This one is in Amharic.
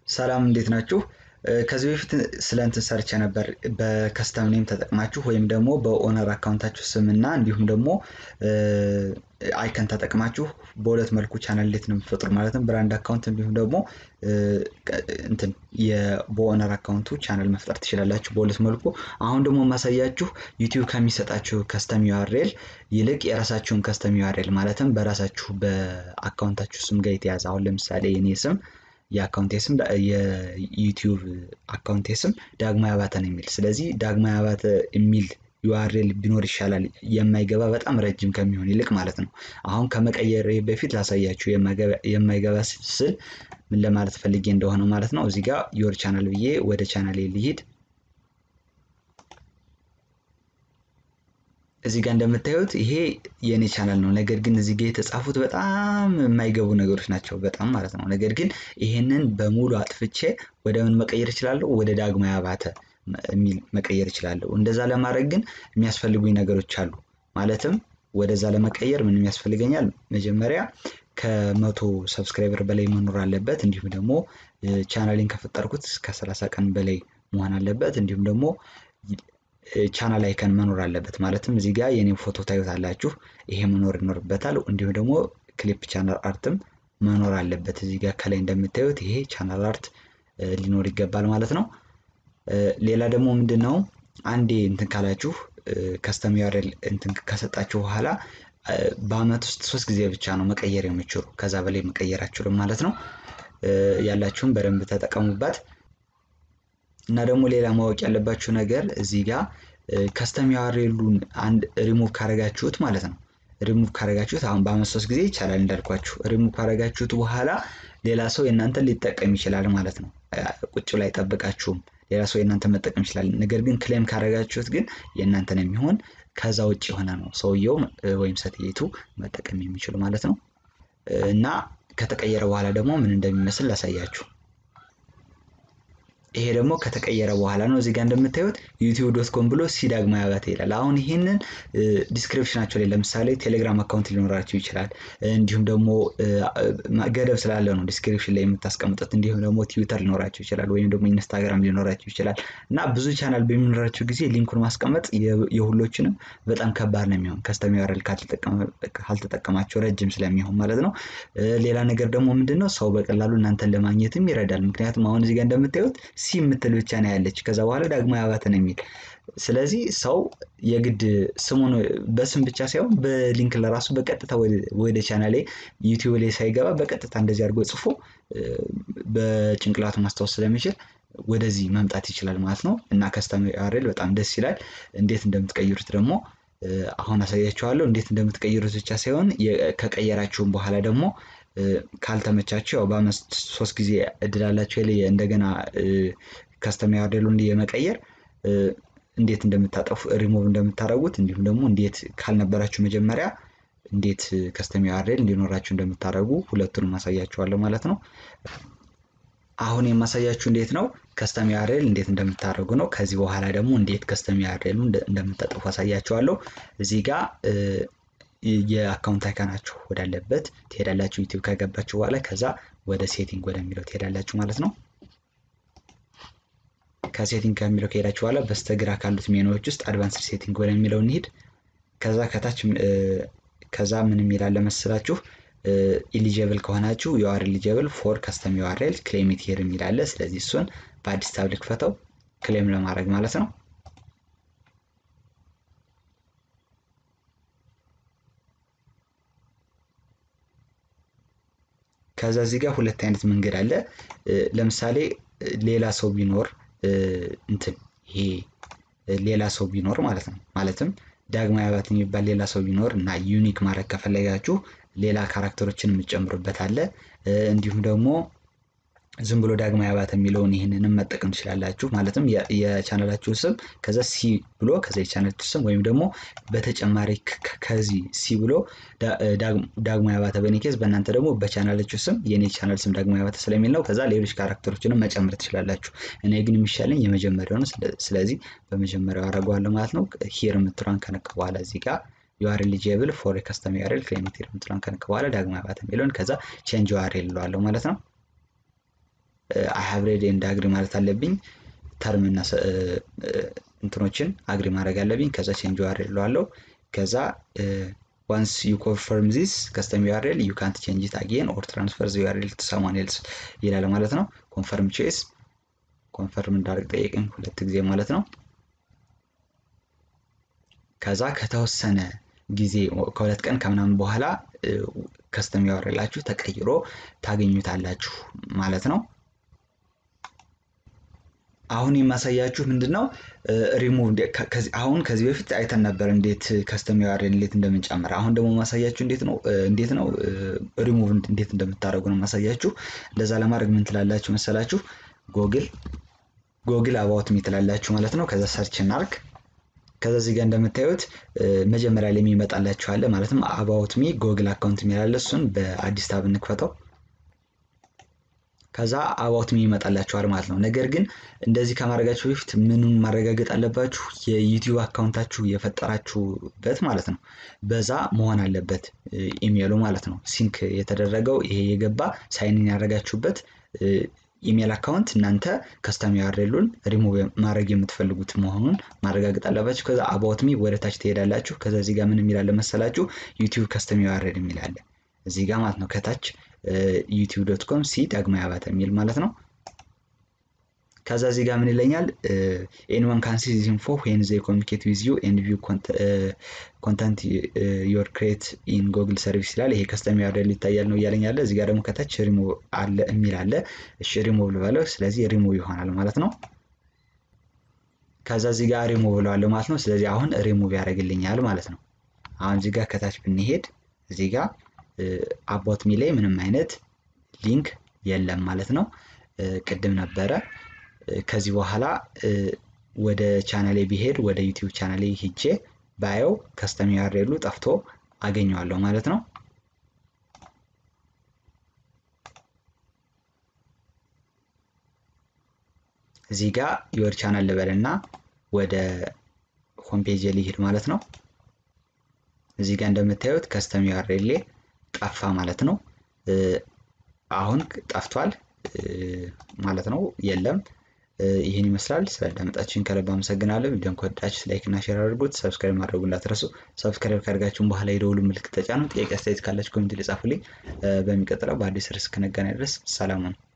ሰላም እንዴት ናችሁ? ከዚህ በፊት ስለ እንትን ሰርቼ ነበር በከስተም ኔም ተጠቅማችሁ ወይም ደግሞ በኦነር አካውንታችሁ ስም እና እንዲሁም ደግሞ አይከን ተጠቅማችሁ በሁለት መልኩ ቻናል እንዴት ነው የምትፈጥሩ ማለትም ብራንድ አካውንት እንዲሁም ደግሞ እንትን በኦነር አካውንቱ ቻናል መፍጠር ትችላላችሁ በሁለት መልኩ። አሁን ደግሞ የማሳያችሁ ዩቲዩብ ከሚሰጣችሁ ከስተም ዩአርኤል ይልቅ የራሳችሁን ከስተም ዩአርኤል ማለትም በራሳችሁ በአካውንታችሁ ስም ጋር የተያዘ አሁን ለምሳሌ የኔ ስም የአካውንቴ ስም የዩቲዩብ አካውንቴ ስም ዳግማዊ አባተ ነው የሚል ስለዚህ ዳግማዊ አባተ የሚል ዩአርኤል ቢኖር ይሻላል የማይገባ በጣም ረጅም ከሚሆን ይልቅ ማለት ነው። አሁን ከመቀየር በፊት ላሳያችሁ የማይገባ ስል ምን ለማለት ፈልጌ እንደሆነ ማለት ነው። እዚህ ጋር ዮር ቻናል ብዬ ወደ ቻናል ልሂድ። እዚህ ጋር እንደምታዩት ይሄ የእኔ ቻናል ነው። ነገር ግን እዚህ ጋር የተጻፉት በጣም የማይገቡ ነገሮች ናቸው፣ በጣም ማለት ነው። ነገር ግን ይሄንን በሙሉ አጥፍቼ ወደ ምን መቀየር እችላለሁ? ወደ ዳግማዊ አባተ የሚል መቀየር እችላለሁ። እንደዛ ለማድረግ ግን የሚያስፈልጉኝ ነገሮች አሉ። ማለትም ወደዛ ለመቀየር ምን ያስፈልገኛል? መጀመሪያ ከመቶ ሰብስክራይበር በላይ መኖር አለበት። እንዲሁም ደግሞ ቻናሌን ከፈጠርኩት ከሰላሳ ቀን በላይ መሆን አለበት። እንዲሁም ደግሞ ቻናል አይከን መኖር አለበት። ማለትም እዚህ ጋር የኔም ፎቶ ታዩታላችሁ። ይሄ መኖር ይኖርበታል። እንዲሁም ደግሞ ክሊፕ ቻናል አርትም መኖር አለበት። እዚህ ጋር ከላይ እንደምታዩት ይሄ ቻናል አርት ሊኖር ይገባል ማለት ነው። ሌላ ደግሞ ምንድን ነው አንዴ እንትን ካላችሁ ከስተም ዩአርኤል እንትን ከሰጣችሁ በኋላ በአመት ውስጥ ሶስት ጊዜ ብቻ ነው መቀየር የምችሉ ከዛ በላይ መቀየር አችሉም ማለት ነው። ያላችሁም በደንብ ተጠቀሙባት። እና ደግሞ ሌላ ማወቅ ያለባችሁ ነገር እዚህ ጋር ከስተም ዩአርኤሉን አንድ ሪሙቭ ካረጋችሁት ማለት ነው። ሪሙቭ ካረጋችሁት አሁን በአመት ሶስት ጊዜ ይቻላል እንዳልኳችሁ። ሪሙቭ ካረጋችሁት በኋላ ሌላ ሰው የእናንተን ሊጠቀም ይችላል ማለት ነው። ቁጭ ላይ አይጠብቃችሁም። ሌላ ሰው የእናንተ መጠቀም ይችላል። ነገር ግን ክሌም ካረጋችሁት ግን የእናንተን የሚሆን ከዛ ውጭ የሆነ ነው ሰውየው ወይም ሴትየቱ መጠቀም የሚችሉ ማለት ነው። እና ከተቀየረ በኋላ ደግሞ ምን እንደሚመስል ላሳያችሁ። ይሄ ደግሞ ከተቀየረ በኋላ ነው። እዚህ ጋር እንደምታዩት ዩቲዩብ ዶት ኮም ብሎ ሲ ዳግማዊ አባተ ይላል። አሁን ይህንን ዲስክሪፕሽናቸው ላይ ለምሳሌ ቴሌግራም አካውንት ሊኖራችሁ ይችላል። እንዲሁም ደግሞ ገደብ ስላለ ነው ዲስክሪፕሽን ላይ የምታስቀምጡት። እንዲሁም ደግሞ ትዊተር ሊኖራችሁ ይችላል፣ ወይም ደግሞ ኢንስታግራም ሊኖራችሁ ይችላል እና ብዙ ቻናል በሚኖራችሁ ጊዜ ሊንኩን ማስቀመጥ የሁሎችንም በጣም ከባድ ነው የሚሆን ከስተም ዩአርኤል ካልተጠቀማቸው ረጅም ስለሚሆን ማለት ነው። ሌላ ነገር ደግሞ ምንድን ነው ሰው በቀላሉ እናንተን ለማግኘትም ይረዳል። ምክንያቱም አሁን እዚህ ጋር እንደምታዩት ሲ የምትል ብቻ ነው ያለች። ከዛ በኋላ ዳግማዊ አባተ ነው የሚል። ስለዚህ ሰው የግድ ስሙን በስም ብቻ ሳይሆን በሊንክ ለራሱ በቀጥታ ወደ ቻናሌ ዩቲዩብ ላይ ሳይገባ በቀጥታ እንደዚህ አድርጎ ጽፎ በጭንቅላቱ ማስታወስ ስለሚችል ወደዚህ መምጣት ይችላል ማለት ነው። እና ከስተም ዩአርኤል በጣም ደስ ይላል። እንዴት እንደምትቀይሩት ደግሞ አሁን አሳያችኋለሁ። እንዴት እንደምትቀይሩት ብቻ ሳይሆን ከቀየራችሁም በኋላ ደግሞ ካልተመቻቸው ያው በአመት ሶስት ጊዜ እድል አላቸው እንደገና ከስተም ዩአርኤሉን የመቀየር እንዴት እንደምታጠፉ ሪሞቭ እንደምታደርጉት እንዲሁም ደግሞ እንዴት ካልነበራችሁ መጀመሪያ እንዴት ከስተም ዩአርኤል እንዲኖራችሁ እንደምታደርጉ ሁለቱንም ማሳያችኋለሁ ማለት ነው። አሁን የማሳያችሁ እንዴት ነው ከስተም ዩአርኤል እንዴት እንደምታደርጉ ነው። ከዚህ በኋላ ደግሞ እንዴት ከስተም ዩአርኤሉ እንደምታጠፉ አሳያችኋለሁ። እዚህ ጋር የአካውንት አይካናችሁ ወዳለበት ትሄዳላችሁ። ዩቲዩብ ከገባችሁ በኋላ ከዛ ወደ ሴቲንግ ወደሚለው ትሄዳላችሁ ማለት ነው። ከሴቲንግ ከሚለው ከሄዳችሁ በኋላ በስተግራ ካሉት ሜኖዎች ውስጥ አድቫንስድ ሴቲንግ ወደሚለው እንሂድ። ከዛ ከታች ከዛ ምን የሚላለ መስላችሁ ኢሊጀብል ከሆናችሁ ዩአር ኢሊጀብል ፎር ከስተም ዩአርኤል ክሌም ኢት ሂር የሚላለ። ስለዚህ እሱን በአዲስ ታብ ልክፈተው ክሌም ለማድረግ ማለት ነው። ከዛ እዚህ ጋር ሁለት አይነት መንገድ አለ። ለምሳሌ ሌላ ሰው ቢኖር እንትን ይሄ ሌላ ሰው ቢኖር ማለት ነው። ማለትም ዳግማዊ አባተ የሚባል ሌላ ሰው ቢኖር እና ዩኒክ ማድረግ ከፈለጋችሁ ሌላ ካራክተሮችን የምትጨምሩበት አለ። እንዲሁም ደግሞ ዝም ብሎ ዳግማዊ አባተ የሚለውን ይህንንም መጠቀም ትችላላችሁ። ማለትም የቻናላችሁ ስም ከዛ ሲ ብሎ ከዛ የቻናላችሁ ስም ወይም ደግሞ በተጨማሪ ከዚህ ሲ ብሎ ዳግማዊ አባተ በኔ ኬዝ፣ በእናንተ ደግሞ በቻናላችሁ ስም የኔ ቻናል ስም ዳግማዊ አባተ ስለሚል ነው። ከዛ ሌሎች ካራክተሮችንም መጨመር ትችላላችሁ። እኔ ግን የሚሻለኝ የመጀመሪያው ነው። ስለዚህ በመጀመሪያው አደርገዋለሁ ማለት ነው። ሂር የምትሏን ከነካ በኋላ እዚህ ጋር ዩአር ኤሊጂብል ፎር ከስተም ዩአርኤል ክሌም ኢት ሂር የምትሏን ከነካ በኋላ ዳግማዊ አባተ የሚለውን ከዛ ቼንጅ ዩአርኤል እለዋለሁ ማለት ነው። አይ ሃቭ ሬድ ኤንድ አግሪ ማለት አለብኝ። ተርም እና እንትኖችን አግሪ ማድረግ አለብኝ። ከዛ ቼንጅ ዩአርኤል እለዋለሁ። ከዛ ዋንስ ዩ ኮንፈርም ዚስ ከስተም ዩአርኤል ዩ ካንት ቼንጅ ኢት አጌን ኦር ትራንስፈር ዚ ዩአርኤል ቱ ሰማን ኤልስ ይላል ማለት ነው። ኮንፈርም ቼስ ኮንፈርም እንዳደርግ ጠየቀኝ ሁለት ጊዜ ማለት ነው። ከዛ ከተወሰነ ጊዜ ከሁለት ቀን ከምናምን በኋላ ከስተም ዩአርኤላችሁ ተቀይሮ ታገኙታላችሁ ማለት ነው። አሁን የማሳያችሁ ምንድን ነው ሪሙቭ አሁን ከዚህ በፊት አይተን ነበር እንዴት ከስተም ዩአርኤል እንዴት እንደምንጨምር። አሁን ደግሞ ማሳያችሁ እንዴት ነው እንዴት ነው ሪሙቭ እንዴት እንደምታደርጉ ነው ማሳያችሁ። እንደዛ ለማድረግ ምን ትላላችሁ መሰላችሁ? ጎግል ጎግል አባውት ሚ ትላላችሁ ማለት ነው። ከዛ ሰርች እናርግ። ከዛ እዚህ ጋር እንደምታዩት መጀመሪያ ላይ የሚመጣላችሁ አለ ማለትም አባውት ሚ ጎግል አካውንት የሚላለ እሱን በአዲስ ታብ እንክፈተው። ከዛ አባውት ሚ ይመጣላችኋል ማለት ነው። ነገር ግን እንደዚህ ከማድረጋችሁ በፊት ምኑን ማረጋገጥ አለባችሁ? የዩቲዩብ አካውንታችሁ የፈጠራችሁበት ማለት ነው። በዛ መሆን አለበት ኢሜይሉ ማለት ነው። ሲንክ የተደረገው ይሄ የገባ ሳይንን ያደረጋችሁበት ኢሜይል አካውንት እናንተ ከስተም ዩአርኤሉን ሪሙቭ ማድረግ የምትፈልጉት መሆኑን ማረጋገጥ አለባችሁ። ከዛ አባውት ሚ ወደ ታች ትሄዳላችሁ። ከዛ እዚህ ጋር ምን የሚላለ መሰላችሁ? ዩቲዩብ ከስተም ዩአርኤል የሚላለ እዚህ ጋር ማለት ነው ከታች ዩቲዩብ ዶት ኮም ሲ ዳግማዊ አባተ የሚል ማለት ነው። ከዛ እዚህ ጋር ምን ይለኛል? ኤኒዋን ካን ሲ ዚስ ኢንፎ ዌን ዜ ኮሚኒኬት ዊዝ ዩ ኤንድ ቪው ኮንተንት ዮር ክሬት ኢን ጎግል ሰርቪስ ይላል። ይሄ ከስተም ዩአርኤል ይታያል ነው እያለኝ ያለ። እዚህ ጋር ደግሞ ከታች ሪሙቭ አለ የሚል አለ። እሺ ሪሙቭ ልበለው። ስለዚህ ሪሙቭ ይሆናል ማለት ነው። ከዛ እዚህ ጋር ሪሙቭ ብለዋለሁ ማለት ነው። ስለዚህ አሁን ሪሙቭ ያደርግልኛል ማለት ነው። አሁን እዚህ ጋር ከታች ብንሄድ እዚህ ጋር አባውት ሚ ላይ ምንም አይነት ሊንክ የለም ማለት ነው። ቅድም ነበረ። ከዚህ በኋላ ወደ ቻናሌ ቢሄድ ወደ ዩቲዩብ ቻናሌ ሂጄ ባየው ከስተም ዩአርኤሉ ጠፍቶ አገኘዋለሁ ማለት ነው። እዚህ ጋር ዮር ቻናል ልበልና ወደ ሆምፔጅ ሊሄድ ማለት ነው። እዚህ ጋር እንደምታዩት ከስተም ዩአርኤል ጠፋ ማለት ነው። አሁን ጠፍቷል ማለት ነው። የለም። ይህን ይመስላል። ስላዳመጣችሁን ከልብ አመሰግናለሁ። ቪዲዮን ከወዳችሁ ላይክ እና ሼር አድርጉት። ሰብስክራይብ ማድረጉ እንዳትረሱ። ሰብስክራይብ ካደርጋችሁን በኋላ የደውሉ ምልክት ተጫኑ። ጥያቄ አስተያየት ካላችሁ ኮሚኒቲ ላይ ጻፉልኝ። በሚቀጥለው በአዲስ ርዕስ እስክንገናኝ ድረስ ሰላም ሁኑ።